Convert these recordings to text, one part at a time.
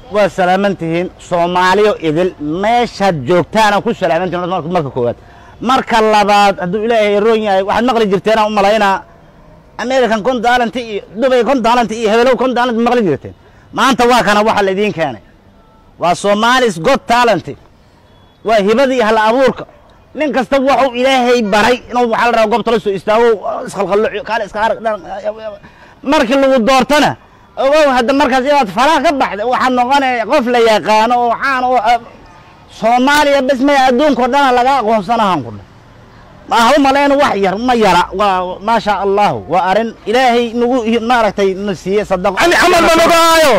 waa salaaman tihiin soomaaliyo idil meeshaad joogtaana ku salaaman tihiin marka marka koowaad marka labaad hadduu ilaahay roon yahay waxaad maqli jirteenaan u malaynaa american con talent iyo dubay con talent iyo hebelow con talent maqli jirteen maanta waa kana waxa la idiin keenay waa somalis got talent waa hibadii hal abuurka nin kasta wuxuu ilaahay baray inuu waxaa la rabaa goobta la soo istaago isqalqalooco kaale iska arag markii lagu doortana ogow hadda markaas inaad faraha ka baxda waxaad noqonaya qof la yaqaano oo caan oo soomaaliya bes maya adduunkao dhana laga aqoonsanahan ku dha maaha u malayna wax yar ma yara waa maasha allahu waa arrin ilaahay nagu maaragtay na siiye sadaqo ani camal ma nogaayo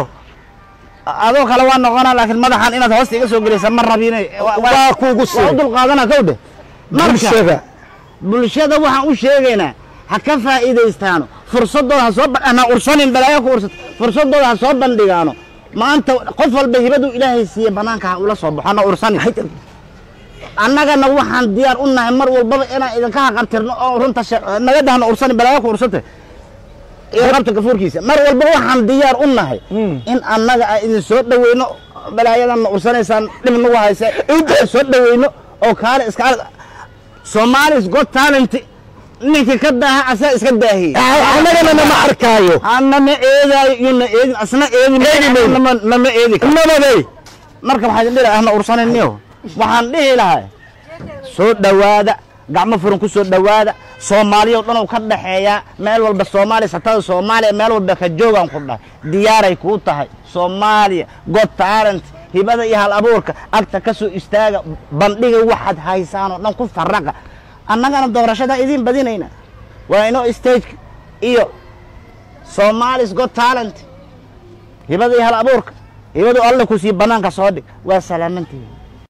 adoo kale waa noqonaa laakiin madaxan inaad hoosta iga soo gelisa ma rabine waa kuugu waa u sii dulqaadana kowdhe marka bulshada bulshada waxaan u sheegaynaa ha ka faa'iidaystaano fursadooda ha soo ba- na ursanin balaayo ku ursat fursadooda ha soo bandhigaano maanta qof walba hibadu ilaahay siiye banaanka ha ula soo baxo na ursanin annagana waxaan diyaar u nahay mar walbaba inaan idinka haqabtirno oo runta she- naga dhahno ursanin balaayo ku ursate iyo qabta gafuurkiisa mar walba waxaan diyaar u nahay in annaga aan idin soo dhaweyno balaayadanna ursanaysaan dhib nagu haysa intaan soo dhaweyno oo kaale iska arag somalis got talent ninkii ka daaha asaa iska daahiyey annagana nama arkaayo nama eedaayo iyo na eedin asna eedi Eedi mayno. nama nama eedi karo. nabaday marka waxaa idin dhihi ahna ursanayniyo waxaan dhihi lahay soo dhowaada gacmo furan ku soo dhowaada soomaaliya o dhan uu ka dhaxeeyaa meel walba soomaaliya satada soomaaliya meel walba ka joogaan ku dhahay diyaaray kuu tahay soomaaliya god talent hibada iyo hal abuurka agta ka soo istaaga bandhiga waxaad haysaan oo dhan ku faraqa annagana doorashadaa idiin badinayna waa inoo stage iyo somalis god talent hibada iyo hal abuurka hibadu alle ku sii banaanka soo dhig waa salaamantihi